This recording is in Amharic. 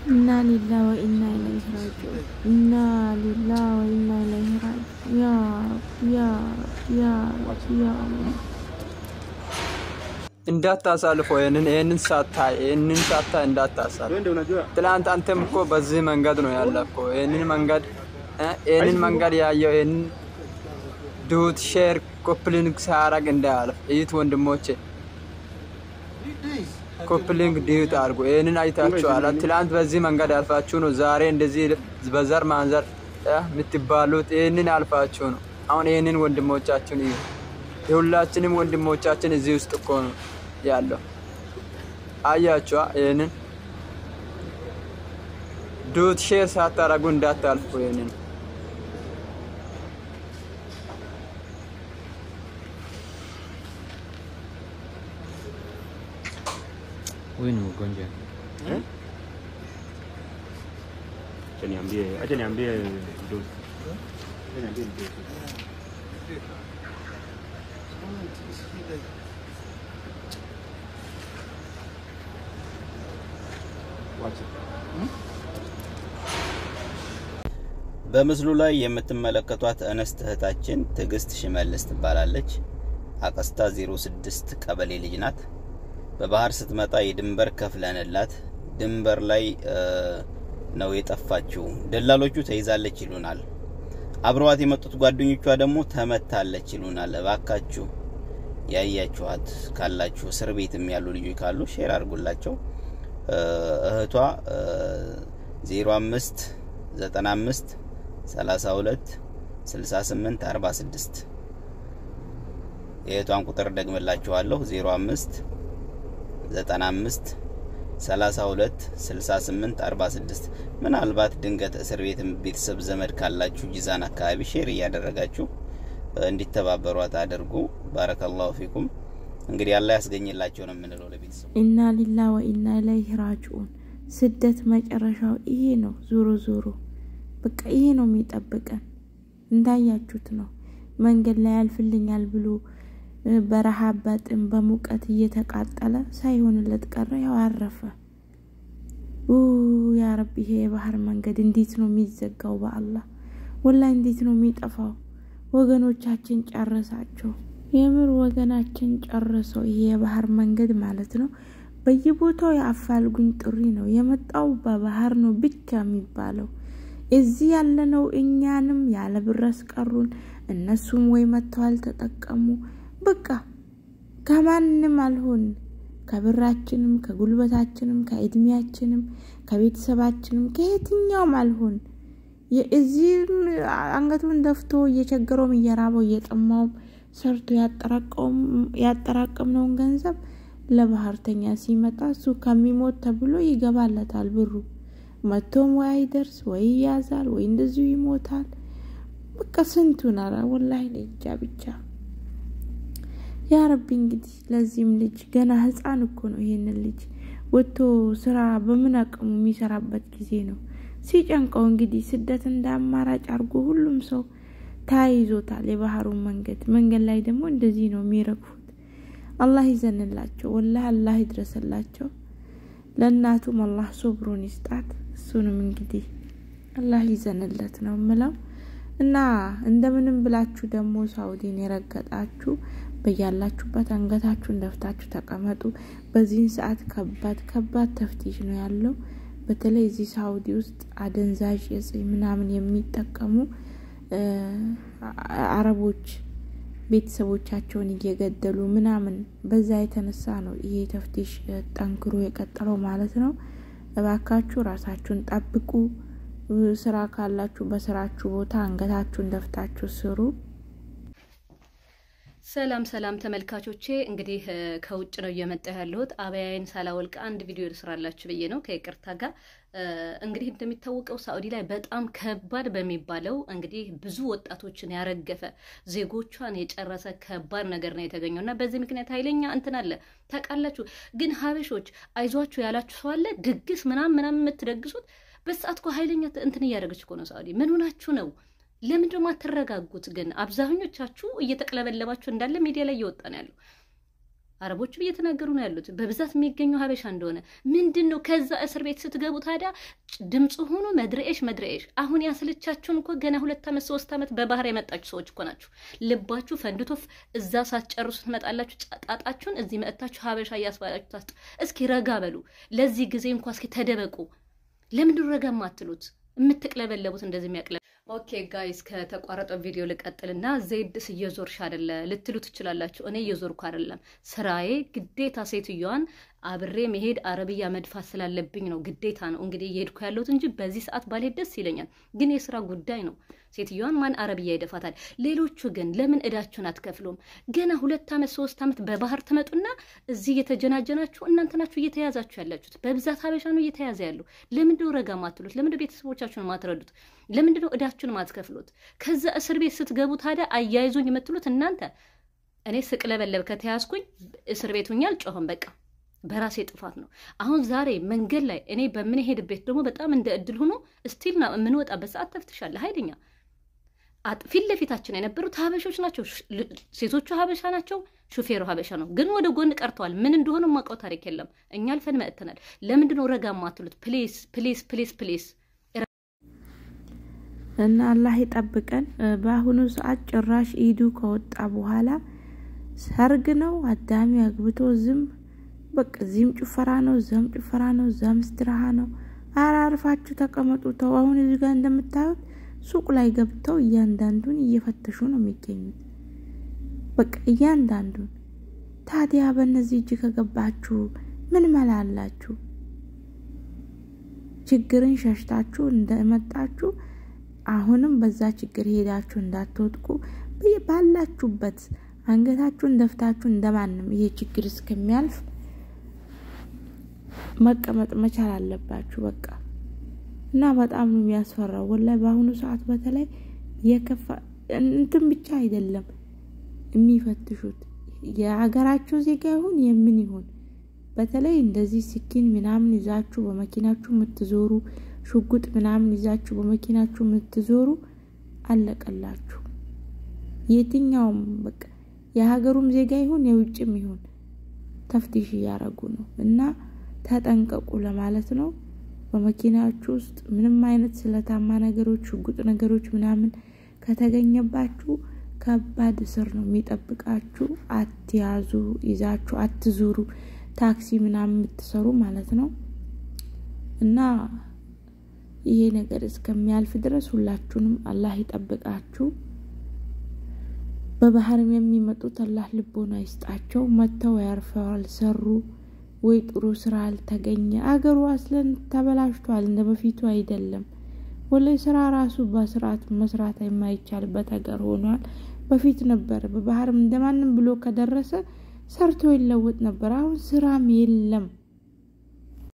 ኢና ሊላ ወኢና ኢለይሂ ራጂዑን ኢና ሊላ ወኢና ኢለይሂ ራጂዑን ያ ረብ ያ ረብ ያ ረብ ያ አላህ እንዳታሳልፈው ይህንን ይህንን ሳታይ ይህንን ሳታይ እንዳታሳልፍ። ትላንት አንተም እኮ በዚህ መንገድ ነው ያለፍከው። ይህንን መንገድ እ ይህንን መንገድ ያየው ይህንን ዱት ሼር ኮፕሊንግ ሳያረግ እንዳያልፍ እይት ወንድሞቼ ኮፕሊንግ ዲዩት አድርጎ ይህንን አይታችኋል። ትላንት በዚህ መንገድ ያልፋችሁ ነው ዛሬ እንደዚህ በዘር ማንዘር እ የምትባሉት ይህንን አልፋችሁ ነው። አሁን ይህንን ወንድሞቻችን እዩ። የሁላችንም ወንድሞቻችን እዚህ ውስጥ እኮ ነው ያለው። አያችኋ? ይህንን ዱት ሼር ሳታረጉ እንዳታልፉ። ይህንን Huyu ni mgonjwa. Acha niambie, acha niambie dosi. Acha niambie dosi. Wacha. በምስሉ ላይ የምትመለከቷት እንስት እህታችን ትዕግስት ሽመልስ ትባላለች። አቀስታ 06 ቀበሌ ልጅ ናት። በባህር ስትመጣ የድንበር ከፍለንላት ድንበር ላይ እ፣ ነው የጠፋችው። ደላሎቹ ተይዛለች ይሉናል። አብረዋት የመጡት ጓደኞቿ ደግሞ ተመታለች ይሉናል። እባካችሁ ያያችኋት ካላችሁ እስር ቤትም ያሉ ልጆች ካሉ ሼር አድርጉላቸው። እ፣ እህቷ እ፣ 05 95 32 68 46 የእህቷን ቁጥር ደግምላችኋለሁ 05 95 32 68 46 ምናልባት ድንገት እስር ቤትም ቤተሰብ ዘመድ ካላችሁ ጂዛን አካባቢ ሼር እያደረጋችሁ እ፣ እንዲተባበሯት አድርጉ። ባረከላሁ ፊኩም። እንግዲህ አላህ ያስገኝላቸው ነው የምንለው ለቤተሰቡ። ኢና ሊላ ወኢና ኢለይሂ ራጂዑን። ስደት መጨረሻው ይሄ ነው። ዞሮ ዞሮ በቃ ይሄ ነው የሚጠብቀን። እንዳያችሁት ነው። መንገድ ላይ ያልፍልኛል ብሎ እ፣ በረሃብ በጥም በሙቀት እየተቃጠለ ሳይሆንለት ቀረ። ያው አረፈ። ኡ ያ ረቢ፣ ይሄ የባህር መንገድ እንዴት ነው የሚዘጋው? በአላህ ወላሂ እንዴት ነው የሚጠፋው? ወገኖቻችን ጨረሳቸው። የምር ወገናችን ጨርሰው ይሄ የባህር መንገድ ማለት ነው። በየቦታው የአፋልጉኝ ጥሪ ነው የመጣው በባህር ነው ብቻ የሚባለው። እዚህ ያለነው እኛንም ያለ ብር አስቀሩን። እነሱም ወይ መጥተው አልተጠቀሙ። በቃ ከማንም አልሆን ከብራችንም ከጉልበታችንም ከእድሜያችንም ከቤተሰባችንም ከየትኛውም አልሆን። እዚህም አንገቱን ደፍቶ እየቸገረውም እየራበው እየጠማውም ሰርቶ ያጠራቀምነውን ገንዘብ ለባህርተኛ ሲመጣ እሱ ከሚሞት ተብሎ ይገባለታል ብሩ። መቶም ወይ አይደርስ ወይ ይያዛል ወይ እንደዚሁ ይሞታል። በቃ ስንቱን አረ ወላሂ ለእጃ ብቻ ያ ረቢ እንግዲህ ለዚህም ልጅ ገና ህፃን እኮ ነው። ይሄንን ልጅ ወጥቶ ስራ በምን አቅሙ የሚሰራበት ጊዜ ነው። ሲጨንቀው እንግዲህ ስደት እንደ አማራጭ አድርጎ ሁሉም ሰው ተያይዞታል። የባህሩን መንገድ መንገድ ላይ ደግሞ እንደዚህ ነው የሚረግፉት። አላህ ይዘንላቸው፣ ወላሂ አላህ ይድረስላቸው። ለእናቱም አላህ ሶብሩን ይስጣት። እሱንም እንግዲህ አላህ ይዘንለት ነው ምለው እና እንደምንም ብላችሁ ደግሞ ሳውዲን የረገጣችሁ በያላችሁበት አንገታችሁን ደፍታችሁ ተቀመጡ። በዚህን ሰዓት ከባድ ከባድ ተፍቲሽ ነው ያለው። በተለይ እዚህ ሳውዲ ውስጥ አደንዛዥ እጽ ምናምን የሚጠቀሙ አረቦች ቤተሰቦቻቸውን እየገደሉ ምናምን በዛ የተነሳ ነው ይሄ ተፍቲሽ ጠንክሮ የቀጠለው ማለት ነው። እባካችሁ ራሳችሁን ጠብቁ። ስራ ካላችሁ በስራችሁ ቦታ አንገታችሁን ደፍታችሁ ስሩ። ሰላም ሰላም ተመልካቾቼ፣ እንግዲህ ከውጭ ነው እየመጣ ያለሁት። አበያይን ሳላወልቅ አንድ ቪዲዮ ልስራላችሁ ብዬ ነው ከይቅርታ ጋር። እንግዲህ እንደሚታወቀው ሳኡዲ ላይ በጣም ከባድ በሚባለው እንግዲህ ብዙ ወጣቶችን ያረገፈ ዜጎቿን የጨረሰ ከባድ ነገር ነው የተገኘው እና በዚህ ምክንያት ኃይለኛ እንትን አለ ታውቃላችሁ። ግን ሀበሾች አይዟችሁ ያላችሁ ሰው አለ ድግስ ምናምን ምናምን የምትደግሱት በሰዓት እኮ ኃይለኛ እንትን እያደረገች እኮ ነው ሳኡዲ። ምን ሆናችሁ ነው? ለምንድን ነው የማትረጋጉት? ግን አብዛኞቻችሁ እየተቅለበለባችሁ እንዳለ ሚዲያ ላይ እየወጣ ነው ያለው። አረቦቹም እየተናገሩ ነው ያሉት በብዛት የሚገኘው ሀበሻ እንደሆነ። ምንድን ነው ከዛ እስር ቤት ስትገቡ ታዲያ ድምፁ ሆኖ መድረኤሽ መድረኤሽ። አሁን ያስልቻችሁን እኮ ገና ሁለት ዓመት ሶስት ዓመት በባህር የመጣችሁ ሰዎች እኮ ናችሁ። ልባችሁ ፈንድቶ እዛ ሳትጨርሱ ትመጣላችሁ። ጣጣችሁን እዚህ መጥታችሁ ሀበሻ እያስባላችሁ ታስጥ። እስኪ ረጋ በሉ። ለዚህ ጊዜ እንኳ እስኪ ተደበቁ። ለምንድን ረጋ የማትሉት? የምትቅለበለቡት እንደዚህ የሚያቅለ ኦኬ ጋይስ ከተቋረጠው ቪዲዮ ልቀጥልና ዜድስ እየዞርሽ አይደለ ልትሉ ትችላላችሁ። እኔ እየዞርኩ አይደለም፣ ስራዬ ግዴታ ሴትዮዋን አብሬ መሄድ አረብያ መድፋት ስላለብኝ ነው። ግዴታ ነው እንግዲህ እየሄድኩ ያለሁት እንጂ በዚህ ሰዓት ባልሄድ ደስ ይለኛል፣ ግን የስራ ጉዳይ ነው። ሴትዮዋን ማን አረብያ ይደፋታል? ሌሎቹ ግን ለምን እዳችሁን አትከፍሉም? ገና ሁለት ዓመት ሶስት ዓመት በባህር ትመጡና እዚህ እየተጀናጀናችሁ እናንተ ናችሁ እየተያዛችሁ ያላችሁት። በብዛት ሀበሻ ነው እየተያዘ ያለው። ለምንድነው ረጋ ማትሉት? ለምንድነው ቤተሰቦቻችሁን ማትረዱት? ለምንድነው እዳችሁን ማትከፍሉት? ከዛ እስር ቤት ስትገቡ ታዲያ አያይዙኝ የምትሉት እናንተ። እኔ ስቅለበለብ ከተያዝኩኝ እስር ቤት ሁኜ አልጮህም። በቃ በራሴ ጥፋት ነው። አሁን ዛሬ መንገድ ላይ እኔ በምንሄድበት ደግሞ በጣም እንደ እድል ሆኖ ስቲል ና የምንወጣበት ሰዓት ተፍትሻለ ኃይለኛ ፊት ለፊታችን የነበሩት ሀበሾች ናቸው። ሴቶቹ ሀበሻ ናቸው። ሹፌሩ ሀበሻ ነው። ግን ወደ ጎን ቀርተዋል። ምን እንደሆነ የማውቀው ታሪክ የለም። እኛ አልፈን መጥተናል። ለምንድነው ረጋ ማትሉት? ፕሌስ ፕሌስ ፕሌስ ፕሌስ እና አላህ ይጠብቀን። በአሁኑ ሰዓት ጭራሽ ኢዱ ከወጣ በኋላ ሰርግ ነው። አዳሚ አግብቶ ዝም በቃ እዚህም ጭፈራ ነው፣ እዛም ጭፈራ ነው፣ እዛም ስትራሃ ነው። አራርፋችሁ ተቀመጡ። ተው አሁን እዚህ ጋር እንደምታዩት ሱቅ ላይ ገብተው እያንዳንዱን እየፈተሹ ነው የሚገኙት። በቃ እያንዳንዱን። ታዲያ በእነዚህ እጅ ከገባችሁ ምን መላ አላችሁ? ችግርን ሸሽታችሁ እንደመጣችሁ አሁንም በዛ ችግር ሄዳችሁ እንዳትወጥቁ ባላችሁበት አንገታችሁን ደፍታችሁ እንደማንም ይሄ ችግር እስከሚያልፍ መቀመጥ መቻል አለባችሁ። በቃ እና በጣም ነው የሚያስፈራው ወላሂ። በአሁኑ ሰዓት በተለይ የከፋ እንትን ብቻ አይደለም የሚፈትሹት የሀገራቸው ዜጋ ይሁን የምን ይሁን በተለይ እንደዚህ ስኪን ምናምን ይዛችሁ በመኪናችሁ የምትዞሩ ሽጉጥ ምናምን ይዛችሁ በመኪናችሁ የምትዞሩ አለቀላችሁ። የትኛውም በቃ የሀገሩም ዜጋ ይሁን የውጭም ይሁን ተፍቲሽ እያረጉ ነው እና ተጠንቀቁ ለማለት ነው። በመኪናችሁ ውስጥ ምንም አይነት ስለታማ ነገሮች፣ ሽጉጥ ነገሮች ምናምን ከተገኘባችሁ ከባድ እስር ነው የሚጠብቃችሁ። አትያዙ፣ ይዛችሁ አትዙሩ። ታክሲ ምናምን የምትሰሩ ማለት ነው እና ይሄ ነገር እስከሚያልፍ ድረስ ሁላችሁንም አላህ ይጠብቃችሁ። በባህርም የሚመጡት አላህ ልቦና ይስጣቸው። መጥተው ያርፈው አልሰሩ ወይ ጥሩ ስራ አልተገኘ። አገሩ አስለን ተበላሽቷል፣ እንደ በፊቱ አይደለም። ወላይ ስራ ራሱ በስርዓት መስራት የማይቻልበት ሀገር ሆኗል። በፊት ነበር በባህርም እንደማንም ብሎ ከደረሰ ሰርቶ ይለወጥ ነበር። አሁን ስራም የለም።